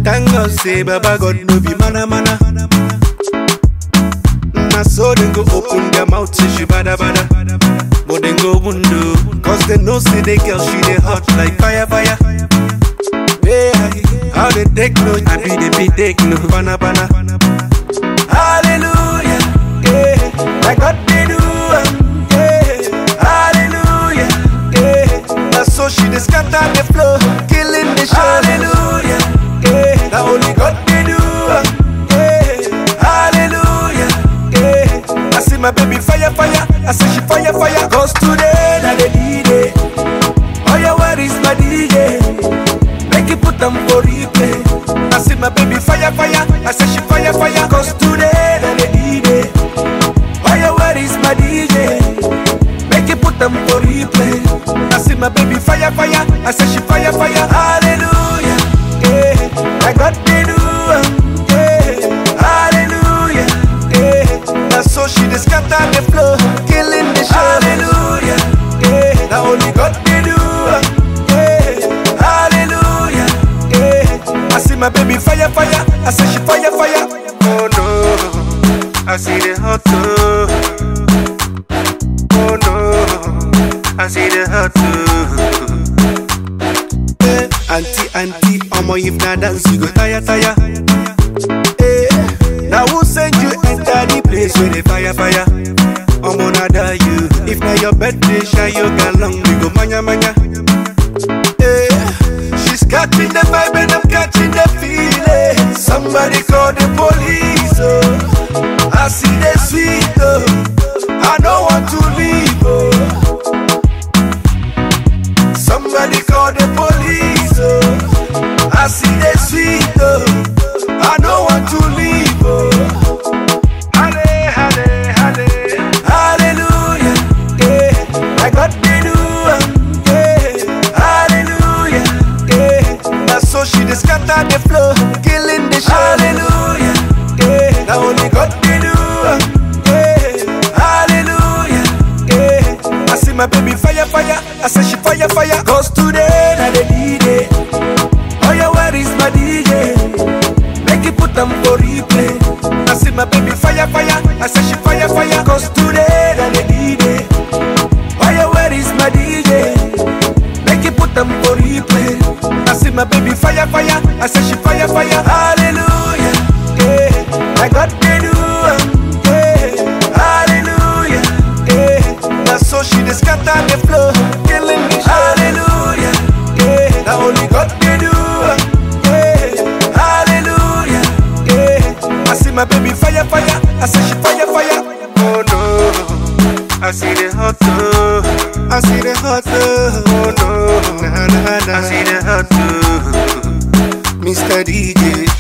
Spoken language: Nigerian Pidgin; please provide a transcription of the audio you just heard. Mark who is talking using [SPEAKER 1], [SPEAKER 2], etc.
[SPEAKER 1] Thank God say Baba God no be mana mana. Na so dem go open their mouth say she bada bada. But dem go window, cause they know say the girl she dey hot like fire fire. Yeah, how they take no, I be the be take no, bana bana. Hallelujah, yeah, like God they do, um, yeah. Hallelujah, yeah. Now so she dey scatter the floor, killing the show. Hallelujah, yeah. Now only God they do, um, yeah. Hallelujah, yeah. I see my baby fire fire, I say she fire fire. Cause today na the D-Day. Oh yeah, where is my DJ? Make it put them for replay. I see my baby fire fire, I say she fire fire. Cause today na the D-Day. Oh yeah, where is my DJ? Make it put them for replay. I see my baby fire fire, I say she fire fire. Hallelujah, yeah. I got the do, um, yeah. Hallelujah, yeah. Now so she dey scatter the floor, killing the show. Hallelujah, yeah. Now only God dey do, um, yeah. Hallelujah, yeah. I see my baby fire fire, I say she fire fire. Oh no, I see the hot too. Oh no, I see the hot too. Eh, auntie, auntie, omo if na dance you go tire, tire. Eh, now who send you enter the place where the fire, fire? Omo nada you. If na your birthday, shine your galong, we go manya, manya. Eh, she's catching the vibe and I'm catching the feeling. Somebody call the police, oh. I see the sweet, oh. I don't want to leave, oh. Somebody call the police, oh. I see the sweet, oh. I don't want to leave, oh. Halle, halle, halle. Hallelujah, yeah. I got the do, um, yeah. Hallelujah, yeah. Now so she dey scatter the floor, killing the show. Hallelujah, yeah. Now only God dey do, um, yeah. Hallelujah, yeah. I see my baby fire, fire. I say she fire, fire. Cause today na the D-Day. Oh yeah, where is my DJ? Make it put them for replay. I see my baby fire, fire. I say she fire, fire. Cause today na the D-Day. Oh yeah, where is my DJ? Make it put them for replay. I see my baby fire, fire. I say she fire, fire. Hallelujah, yeah. I got the do, um, yeah. Hallelujah, yeah. Now so she dey scatter the floor, killing me. Hallelujah, yeah. Now only God can do, um, yeah. Hallelujah, yeah. I see my baby fire, fire. I say she fire, fire. Oh no, I see the hot too. I see the hot too. Oh no, nah, nah, nah. I see the hot too. Mr. DJ,